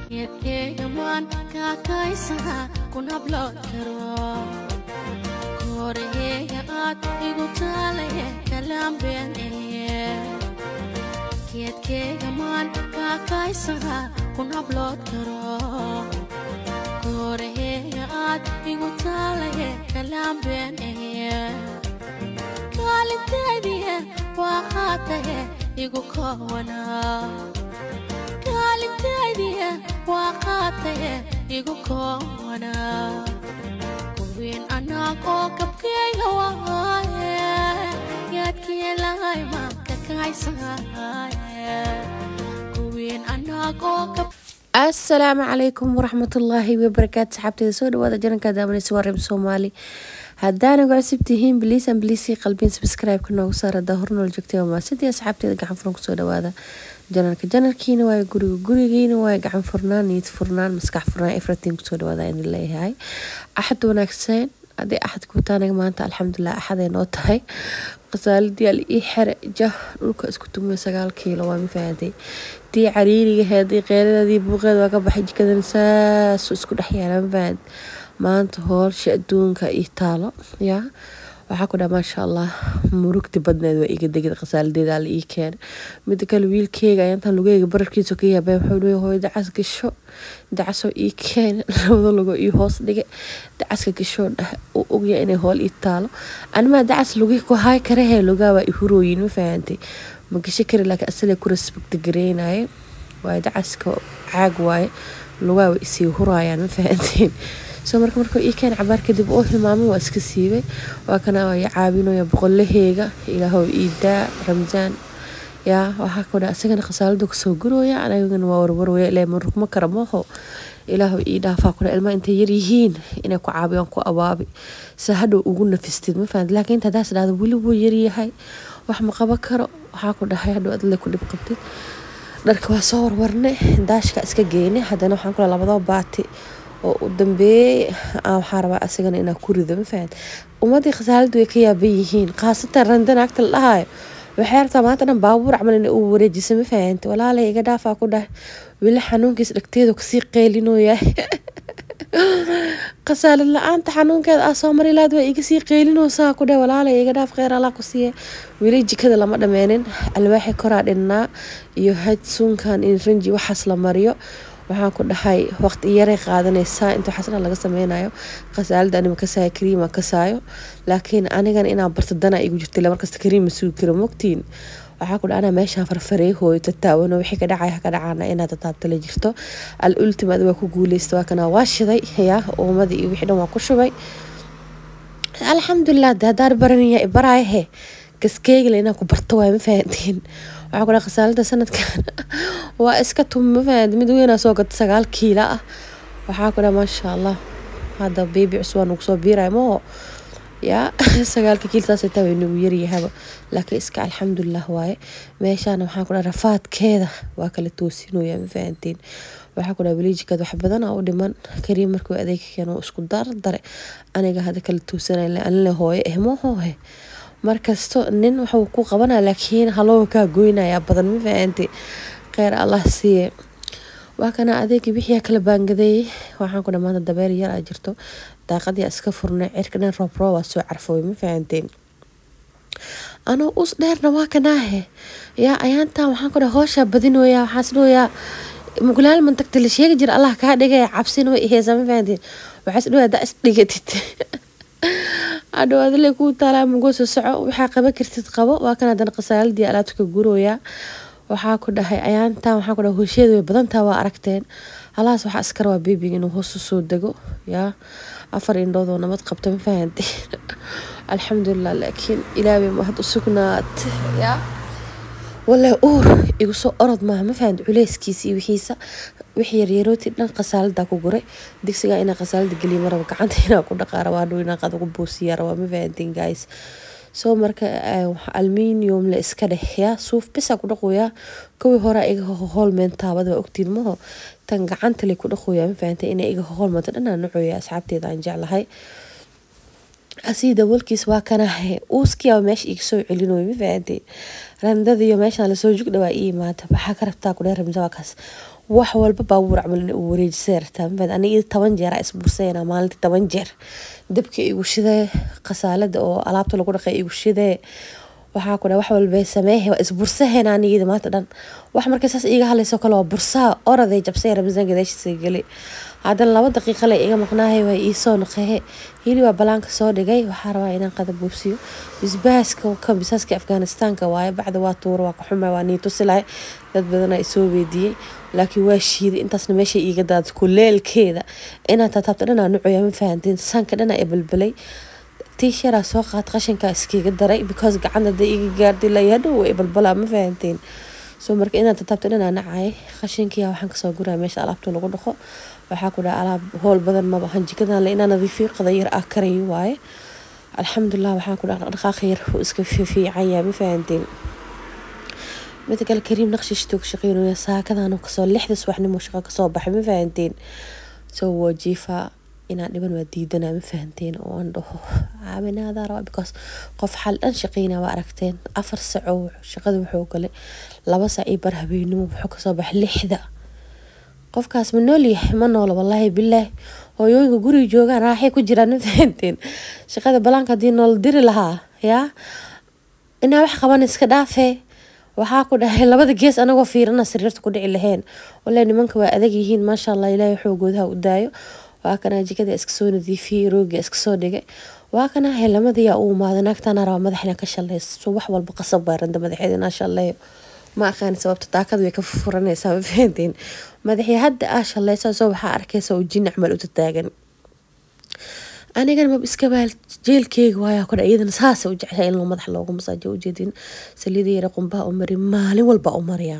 geedkeegamaan kaakaysaha kun hablood karo kooraheyga aad igu taalaye kalaambeeneye geedkeegamaan kaakaysaha kun hablood karo kooraheyga aad igu taalaye kalaambeeneye kaalinteediye waa qaataye igu koowanaa kaalinteediye waa qaataye igu koowanaa kuwiin anaag oo kabkeyga waaye geedkii lahay maanka kaysaaye kuwiin anaag oo kab asalaamu calaykum waraxmatullaahi wabarakaatu saxaabteeda soo dhawaada jaranka daawanaysa waa reeb soomaali haddaana ku cusub tihiin biliisan biliisii qalbiin subscribe-ka noogu saar haddaa hornool joogtay waa maasidii asxaabteeda gacan furan kusoo dhawaada janarka janarkiina waaye guriga gurigiina waaye gacan furnaan niyad furnaan maskax furnaan efratiin kusoo dhawaada idin leeyahay axad wanaagsan haddii axad kuutaanaga maanta alxamdulilah axaday noo tahay qasaaladii al ii xere jah dhulka isku tumay sagaal kiilo waa mafaahaday tii cariiriga heedii qeeladadii buuqeed waa ka baxay jikadan saasu isku dhex yaala mafahad maanta hoolsha adduunka ii taalo yaa waxaa ku dhaha maasha allah murugti badneed waa iga degid qasaaladeeda alla ii keena mida kale wiilkeyga ayaantan lugeyga bararkiisa ka yaabeen wuxuu leeyahay hooyo dacas gasho dacasoo ii keena labada lugo ii hoos dhige dacaska gashoo dhah uu ogyahay inay hool ii taalo animaa dacas lugi ku haay karahee lugaa waa i hurooyin ma fahantay ma gasho kari laakiin asalee ku respecta gareynaye waaye dacaska caag waaye lugaa waa isii huraayaan ma fahanteen soo marka markuu ii keen cabaar kadib oo hilmaamay waa iska siibay waa kana i caawinaya boqolaheyga ilaahow iidaa ramsaan yaa waxaa ku dha isagana khasaaladu kasoo gurooya anagana waa warwarwaya ilaa marugma kara mooho ilaahow ii dhaafaa kuna ilma intay yar yihiin inay ku caabiyaan ku abaabi se hadhow ugu nafistid ma fahanti laakiin inta hadaas dhahda weli wuu yaryahay wax ma qaban karo waxaa ku dhahay hadhow adle ku dhib qabtid dharka waa soo warwarne daashka iska geyne haddana waxaan kula labadoo baati oo u dambeeyey waxaa rabaa asagana inaa ku rido ma fahant ummadii khasaaladu way ka yaaban yihiin khaasatan randan agta la dhahayo waxay rabtaa maanta dhan baabuur camal ina uu wareejisa ma fahanti walaalay iga dhaafaa ku dhahay weli xanuunkiis dhagteedu kasii qeylinooyahay khasaalad la-aanta xanuunkeeda ah soo mari laad waa iga sii qeylinoosaa ku dhahay walaalay iga dhaaf kheyr allah ku siiye weli jikada lama dhameenin alwaaxi koraa dhinnaa iyo had suunkan in ranji waxaas la mariyo waxaan ku dhahay waqti yaray qaadanaysaa inta waxaasna laga sameynayo khasaalada anima kasaayo kariima kasaayo laakiin anigana inaan barto dana igu jirta ila markasta kariima sugi karo mogtiin waxaa ku dhaha anaa meeshaan farfarey hooyo tataawano wixii ka dhacaya ka dhacaana inaad tataabta la jirto al ultimad waa ku guuleysta waa kana waa shiday yaa uumadii iyo wixii dhan waa ku shubay alxamdulilah de haddaan baranaya baraayahe kaskeegla inaan ku barto waay ma fahantiin waxaa ku dhaha khasaalada sanadkan waa iska tum ma fahanti mid weynaa soo gata sagaal kiila ah waxaa ku dhaha maasha allah hadda beebi cusub waa nagu soo biiraya maho yaa sagaalka kiiltaas taa way nagu yaryahaba laakiin iska alxamdulilah waaye meeshaana waxaan ku dhaha rafaadkeeda waa kala toosinooya ma fahantiin waxaa ku dhaha weliijikaad wax badan aa u dhiman kariim markuu adeega keeno isku dardare aniga hada kala toosanay anile hooye eh mahoohe markasto nin waxuu ku qabanaya laakiin haloo kaa goynayaa badan ma fahanti kheyr allah siiye waa kana adeegii wixii kala baangadeeyey waxaan ku dhamaanta dabeer yar aa jirto daaqadii iska furnay cirka dhan roob roob waa soo carfooy ma fahanteen anoo us dheerna waa kanaahe yaa ayaantan waxaan ku dhaha hooshaa badinooyaa waxaas dhooyaa mugulaal mantagta la sheegi jira allah kaa dhigaya cabsina way iheysaa ma fahanteen waxaas dhooyaa daa is dhigatid adhow adile kuu taalaa mugoso soco waxaa qaban kartid qabo waa kan haddana khasaaladii alaabta ka gurooyaa waxaa ku dhahay ayaantan waxaa ku dhahay hosheeda way badantaa waa aragteen halaas waxaa askar waa beebiga inuu hoos usoo dego yaa afar indhoodoo nabad qabta ma fahanteen alxamdulilah laakiin ilaabay mahad u sugnaat yaa wallahi uur igu soo orod maaha ma fahanti culeyskiisa iyo wixiisa wixii yaryarooti dhan khasaalada ku guray digsigaa inaa khasaalada geliya maraba gacanta inaa ku dhaqaa rabaa dhow inaa qad ugu buusiyaa rabaa ma fahantiin guys soo marka alminium la iska dheh yaa suuf bisaa ku dhaqoyaa kuwii hore iga hoolmeen taabada waa ogtiin maho tan gacanta lay ku dhaqoyaa ma fahantay inay iga hoolmanta dhanaa nucoya asxaabteeda aan jeclahay asii daboolkiis waa kanahe uuskiyaa meesha iga soo celinoy ma fahantay randadiyo meeshaan lasoo jugdhawaa ii imaata waxaa ka rabtaa kudhe ramsa waa kaas wax walba baabuur camal in uu wareejisay rabtaa mafaad aniga toban jeer aa isbursayna maalintii toban jeer dabka igu shidee khasaalada oo alaabta lagu dhaqay igu shidee waxaa ku dha wax walba sameehe waa isbursaheen anigida maanta dhan wax markay saas iiga hadlayso kale waa bursaa oraday jabsay ramsaan gadaashiisa gali haddana laba daqiiqa le iga maqnaahay waa iisoo naqehe hilibaa balaanka soo dhigay waxaa rabaa inaan qada buubsiyo bisbaaska ka bisaaska afghanistaanka waaye bacda waa tuura waa ka xuma waa nii tusilahay dad badanaa isoo weydiiyey laakiin waa shiiday intaasna meesha iiga daad kuleelkeeda inaad tataabta dhanaa nucoya ma fahantiin sanka dhanaa ee balbalay tiisharaa soo qaad qashinkaa iskiga daray because gacanta hadday iga gaardi layadhow way balbalaa ma fahantiin so marka inaad tataabta dhanaa nacay qashinkiya waxaan kasoo guraa meesha alaabta lagu dhaqo waxaa ku dhaha alaab howl badan maba ahan jikadan le inaa nadiifiyo qadayar ah karayo waaye alxamdulilah waxaan ku dhaha dhaqaaqa yar wuu iska fiican yahay ma fahantiin mida kale kariim naqshishtoog shaqeynaya saakadan kasoo lixda subaxnimo shaqo kasoo baxay ma fahantiin so waa jiifaa inaan dhiban waa diidanaa ma fahanteen oo aan dhaho caawinaadaa rabaa because qof xal dhan shaqeynaa waa aragteen afar saco shaqada wuxuu galay laba sac iyo bar habeenimo wuxuu kasoo baxay lixda qofkaas ma nool yahay ma noolo wallaahi bilaahi hooyooyinka guriga joogaan raaxay ku jiraan ma fahanteen shaqada balaanka haddii nool diri lahaa yaa inaa wax qaban iska dhaafee waxaa ku dhahay labada gees anagoo fiirana sariirta ku dhici laheen wallahi nimanka waa adag yihiin maasha allah ilaahay xoogoodaha u daayo waa kana jikada iska soo nadiifiyey rooga iska soo dhigay waa kana helamadayaa u imaaday naagtana rabaa madaxina ka shallayso wax walba qasab baa randa madaxeeda inaa shalleeyo ma aqaani sababta daakada way ka furanaysaa ma fahanteen madaxii hadda aa shallaysa soo waxaa arkaysa oo jin camal u tataagan anigana mab iska baal jeelkeyga waayaa kudha iyadana saasa u jeclaa in loo madax loogu masaajo ujeedin saliida yara qumbaha u mari maalin walba u mariyaa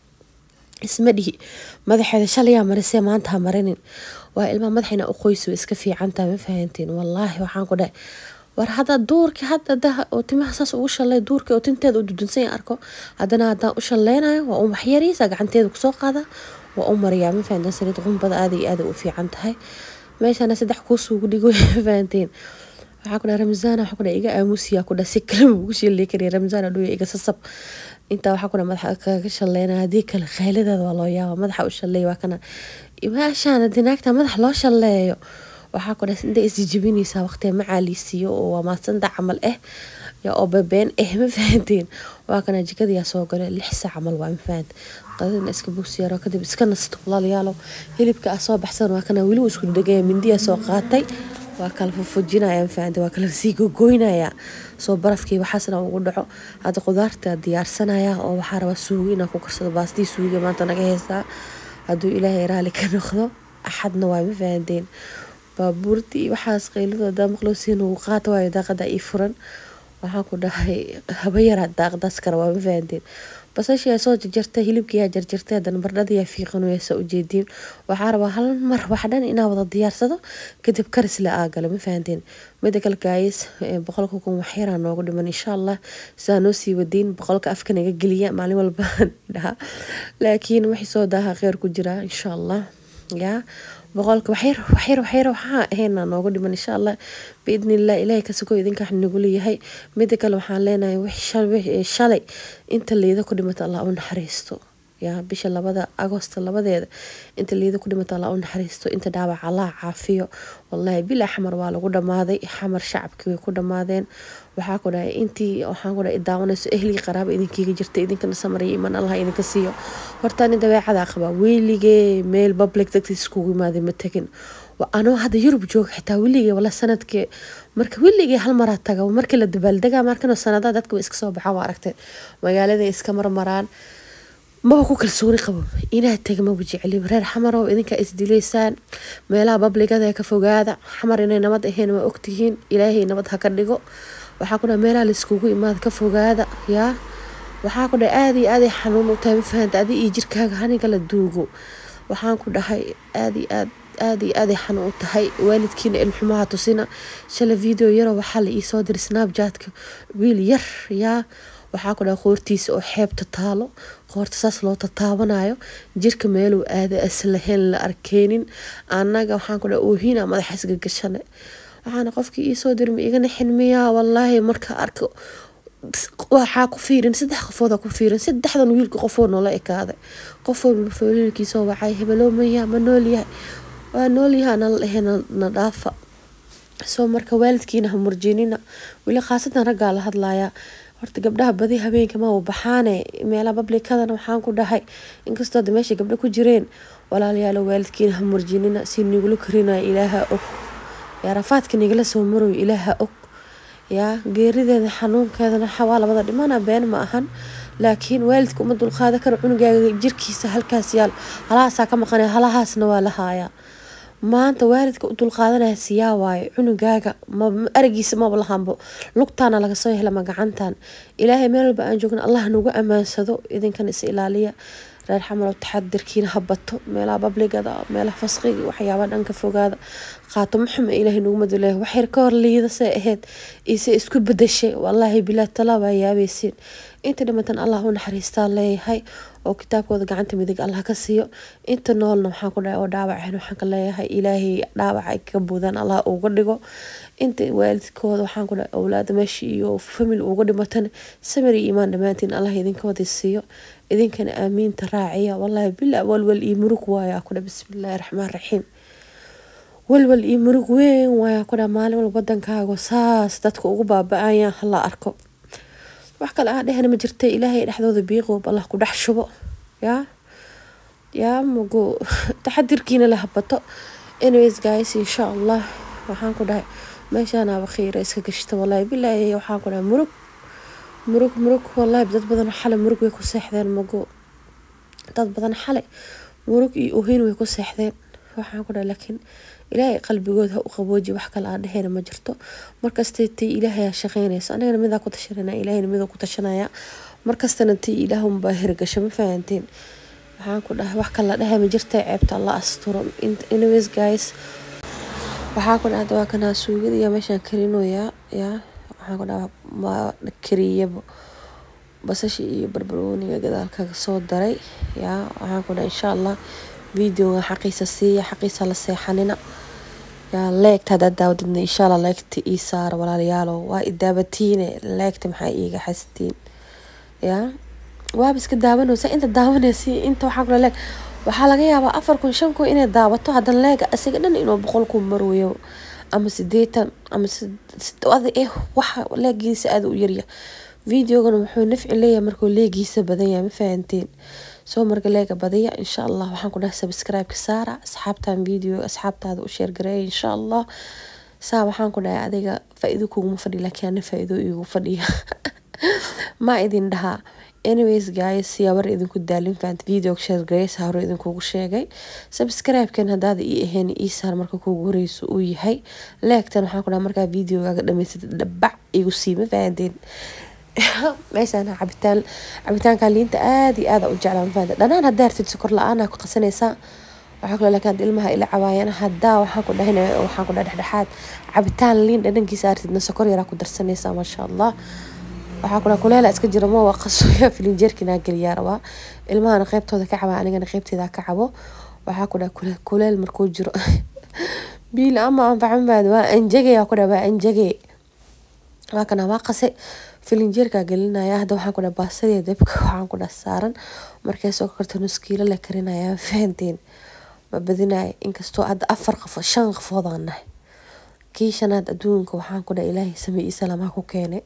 isma dhihi madaxeeda shalayaa marisee maanta ha marinin waa ilmaa madaxina u qoysi iska fiicantaha ma fahantiin wallaahi waxaan ku dhahay war hadda duurki hadda daha oo timaha saas ugu shalay duurki oo tinteeda u dudunsan arko haddana haddaan u shaleynayo waa u waxyariisa gacanteeda kusoo qaada waa u mariyaa ma fahanteen saliid qumbada aada iyo aada u fiican tahay meeshana saddex kuusuugu dhigo ma fahanteen waxaa ku dhaha ramzana waxaa ku dhaha iga aamusiyaa ku dhaha si kalema ugu sheelay kariya ramzana dhuya iga sasab intaa waxaa ku dhaha madaxa kaga shaleynaya haddii kale khayladeeda waa loo yaaba madaxa u shaleeya waa kana maashaan haddii naagta madax loo shaleeyo waxaa ku dhaha inta isjijibinaysaa waqtiga macaaliisiiyo oo waa maadsanta camal ah ya oo babeen ah ma fahanteen waa kana jikadayaa soo galay lix saac camal waa ma fahant qadadina iska bogsiyaaro kadib iska nasto walaalayaalo hilibka ah soo baxsan waa kana weli isku dhegaya mindiyaa soo qaatay waa kala fufujinaya ma fahante waa kala sii gogoynaya soo barafkii waxaasna ugu dhaco hadda qudaarta diyaarsanaya oo waxaa rabaa suugo inaan ku karsado baastii suuga maanta naga heystaa hadduu ilaahay raali ka noqdo axadna waa ma fahanteen baabuurtii waxaas qayladooda maqlowsiin uu qaata waayo daaqada ii furan waxaan ku dhahay haba yaraa daaqdaas kara waa ma fahanteen basashiyaa soo jarjartay hilibkiyaa jarjartay haddana bardhadayaa fiiqanuyasa ujeediin waxaa rabaa hal mar wax dhan inaa wada diyaarsado kadib karis la aagalo ma fahanteen mida kale gaayis boqolka kun waxyaraa noogu dhiman insha allah sidaa noo sii wadiin boqolka afka naga geliya maalin walba dhaha laakiin wixii soo daaha kheyr ku jira insha allah yaa boqolka waxyar waxyar waxyar waxaa ahayna noogu dhiman insha allah biidni illah ilaahay ka sugo idinka wax nagu leeyahay mida kale waxaan leenahay wixii shalay inta liida ku dhimata allah u naxariisto yaa bisha labada agosto labadeeda inta liida ku dhimata allah u naxariisto inta dhaawac allah caafiyo wallahi bilaa xamar waa lagu dhammaaday xamar shacabkii way ku dhammaadeen waxaa ku dhahay intii waxaan ku dhahay daawanayso ehligii qaraaba idinkiiga jirta idinkana samariya iman allah idinka siiyo horta nin dabeecadaa qabaa weligee meel public dadkiis iskugu imaaday ma tegin anoo hadda yurub jooga xitaa weligee wala sanadkee marka weligee hal maraa taga markii la dabaaldegaa markanoo sanadaha dadka way iska soo baxaan waa aragtay magaalada iska marmaraan maba ku kalsooni qabo inaad tega maba jecli reer xamarow idinkaa isdilaysaan meelaha babligada ka fogaada xamar inay nabad ahayn waa ogtihiin ilaahay nabad ha ka dhigo waxaa ku dhaha meelaha laiskugu imaada ka fogaada yaa waxaa ku dhaha aada iyo aaday xanuun u tahay ma fahanta adi iyo jirkaaga haniga la duugo waxaan ku dhahay aada iyo aad aada iyo aaday xanuun u tahay waalidkiina ilmuxumaha tusina shala video yaroo waxaa la iisoo diray snapjatka wiil yar yaa waxaa ku dhaha qoortiisa oo xeebta taalo qoorta saas loo tataabanayo jirka meeluu aada aslahayn la arkeynin annaga waxaan ku dhaha oohina madaxa isgagashane waxaana qofkii iisoo dirma igana xinmiyaa wallaahi marka arko waxaa ku fiirin saddex qofooda ku fiirin saddexdan wiilka qofoo noola ekaaday qofoo wiilkiisoo wacay hebeloo mayaa ma noolyahay waa noolyaha nala dhehe na dhaafa soo marka waalidkiina ha murjinina weli khaasatan raggaa la hadlayaa horta gabdhaha badi habeenka ma baxaane meelaha bablikadana waxaan ku dhahay inkastoo da meesha gabdho ku jireen walaalayaalo waalidkiina ha murjinina si nigula korinaya ilaaha og yaa rafaadka nigala soo maroyo ilaaha og yaa geerideeda xanuunkeedana waa labada dhimana been ma ahan laakiin waalidka uma dulqaada karo cunugaaga jirkiisa halkaas yaal halahaasaa ka maqanaya halahaasna waa la haayaa maanta waalidka u dulqaadanaya siyaa waayo cunugaaga aragiisa maba lahanbo lugtaana laga soo helama gacantan ilaahay meel walba aan joogna allah nagu ammaansado idinkan is ilaaliya reer xamalow taxadirkiina ha bato meelaha babligada meelaha fasqiga waxyaabaa dhanka fogaada qaatomo xuma ilaahay naguma duleeya waxyar ka hor liidasay ahayd ise isku bedashay wallaahi bilaa talaa waa yaabaysiin inta dhimatan allah u naxariistaa leeyahay oo kitaabkooda gacanta midig allah ka siiyo inta noolna waxaan ku dhahay oo dhaawacayn waxaan ka leeyahay ilaahay dhaawac ay ka buudaan allah uga dhigo inta waalidkooda waxaan ku dhahay awlaada meesha iyo famil uga dhimatana samir iyo imaan dhammaantiin allah idinka wada siiyo idinkana aamiinta raaciya wallaahi bila walwal iyo murug waayaa ku dhahay bismillaahi raxmaan raxiim walwal iyo murug weyn waayaa ku dhahay maalin walba wadankaaga saas dadka ugu baaba-ayaan hala arko wax kale ah dhehna ma jirta ilaahay dhexdooda biiqoob allah ku dhex shubo yaa yaa mugu taxadirkiina la habato anyways guys insha allah waxaan ku dhahay meeshaanaaba kheyra iska gashta wallaahi bilaahi waxaan ku dhahay murug murug murug wallaahi dad badan xalay murug way ku seexdeen mugu dad badan xalay murug iyo uhin way ku seexdeen waxaan ku dhahay laakiin ilaahay qalbigood ha u qabooji wax kale aan dhehayna ma jirto markastay tii ilaahay aa shaqeynayso anigana midaa ku tashanana ilaahayna midoo ku tashanaya markastana tii ilaahunbaa hirgasho ma fahanteen waxaan ku dhahay wax kale la dhahay ma jirta ceebta alla asturo anyways guys waxaa ku dhahda waa kanaa suugada iyo meeshaan karinoyaa yaa waxaan ku dhaha ma kariyaba basasha iyo barbarooniga gadaalkaga soo daray yaa waxaan ku dhaha insha allah videoga xaqiisa siiya xaqiisa la seexanina yaa leegta haddaad daawadidna insha allah leegta ii saara walaalayaalo waa idaabatiine leegta maxaa iiga xastiin yaa waaba iska daawanaysa inta daawanaysa inta waxaa kula leeg waxaa laga yaabaa afar kun shan kun inay daawato haddana leega isaga dhan inuu boqol kun marwayo ama sideetan ama ada eh waxa leegiisa aada u yarya videogana wuxuu nafci leeyahay markuu leegiisa badan yahay ma fahanteen soo marka leega badiya insha allah waxaan ku dhahay subscribe-ka saara asxaabtan video asxaabtaada u sheergareeya insha allah saa waxaan ku dhahay adiga faa-iido kuguma fadhiya laakiin ana faa-iido igu fadhiya ma idin dhahaa anyways guys yaabar idinku daalin faant videoga sheergareysa hore idinkugu sheegay subscribe-kan haddaada ii ahayn ii saar marka kuugu horeyso uu yahay leegtan waxaan ku dhaha markaa videogaaga dhamaysatid dhabac igu sii ma fahanteen meeshaan cabitaan cabitaanka liinta aada iyo aada u jeclaa mafaanta dhanaan haddaa artid sokor la-aanaa ku qasanaysaa waxaa kaloo laakiin ilmaha ila cabaayana haddaa waxaan ku dhahin waxaan ku dhaha dhexdhexaad cabitaan liin dhadhankiisa artidna sokor yaraa ku darsanaysaa maasha allah waxaa ku dhaha kuleela iska jira ma waa qasoya filinjeerkinaa geliyaa rabaa ilmahana qeybtooda ka cabaa anigana qeybteeda ka cabo waxaa ku dhaha kuleel markuu jiro biil ama anfacanbaad waa anjege ku dhaha waa anjege waa kana waa qase filinjeerkaa gelinaya hadda waxaan ku dhaha baasadii dabka waxaan ku dhaha saaran markay soo karta nuskiilo la karinaya fahanteen ma badinaya inkastoo hadda afar qafo shan qafoodaan nahay kii shanaad adduunka waxaan ku dhaha ilaahay samey isalamaha ku keenay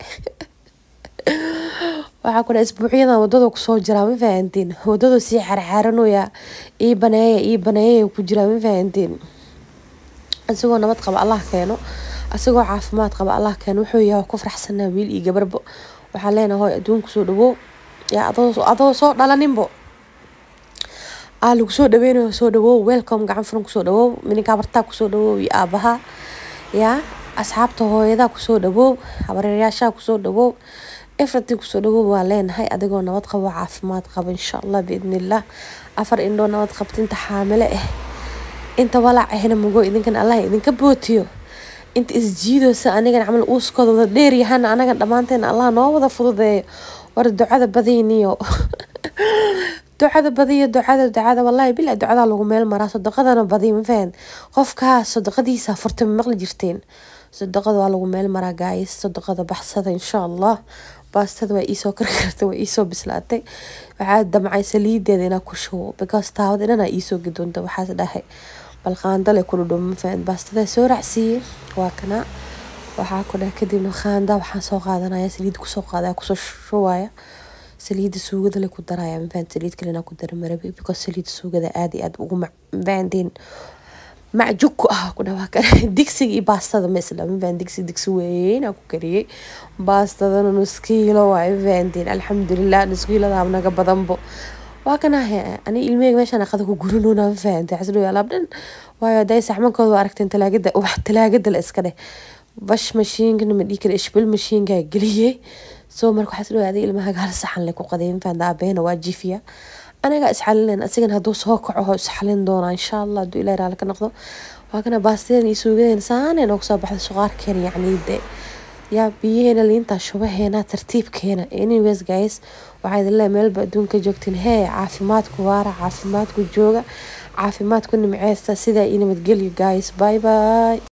waxaa ku dhaha isbuucyadan wadada kusoo jiraa ma fahanteen wadadu sii xarxaaranoya ii baneeya ii baneeya ku jiraa ma fahanteen isagoo nabad qaba allah keeno asagoo caafimaad qaba allah keeno wuxuu yahay ku faraxsanaa wiil iyo gabarbo waxaa leenahay hoy adduunka soo dhawow yaa adoo soo dhalaninbo aa lagu soo dhaweynayo soo dhawow welcome gacan furan kusoo dhawow mininkaa bartaa kusoo dhawow iyo aabaha yaa asxaabta hooyadaa kusoo dhawow habareeryaashaa kusoo dhawow everything kusoo dhawow waa leenahay adigoo nabad qabo caafimaad qaba insha allah biidnillah afar indhoo nabad qabta inta xaamile ah inta walaac ahna mugo idinkan allah idinka bootiyo inta isjiidoosa anigan camal uuskooda wada dheeryahana anaga dhammaanteena allah noo wada fududeeyo war ducada badiyniyo ducada badiyo ducada ducada wallahi bilaa ducada lagu meel maraa sadaqadana badiy ma fahan qofkaas sadaqadiisa furta ma maqli jirteen sadaqada waa lagu meel maraa gaayis sadaqada baxsada insha allah baastada waa iisoo karkartay waa iisoo bislaatay waxaa damcay saliideeda inaa ku shubo because taawada dhanaa iisoo gadoonta waxaas dhahay bal qaandale ku dhudhum mafahant baastada soo raacsiiyey waa kana waxaa ku dhahay kadibna qaanda waxaan soo qaadanaya saliid kusoo qaadaya kusoo shubaya saliida suugada le ku daraya mafahant saliid kalena ku dara marabi because saliida suugada aada iyo aada ugu mafahantiin macjug ku ah ku dhawaa kara digsiga iyo baastada ma isla mafahant digsi digsi weyn aa ku kariyey baastadana nus kiilo waay mafahantiin alxamdulilah nus kiilada naga badanbo waa kanahe ani ilmeyga meeshaan aqada ku gurinuna mafahantay xasdhow alaab dhan waayo haday saxmankooda waa aragteen talaagada wax talaagada la iska dheh bash mashiinkana ma dhihi kara ishbil mashiinkaa geliyey soo marka waxaa isdhow aday ilmaha gaal saxan le ku qaday mafahanta aabeena waa jifiya anagaa isxalinayn asigana hadduu soo kaco isxalin doonaa insha allah hadduu ilahi raali ka noqdo waa kana baastadeena iyo suugadeena saanay noogu soo baxda suqaarkeena yacni de yaa biyaheena liintaa shubaheena tartiibkeena anyways guys waxaa idin leeyahay meelba adduunka joogtiin hee caafimaadku waara caafimaadku jooga caafimaadku nimceesta sidaa ii nabadgelyo guys bye bye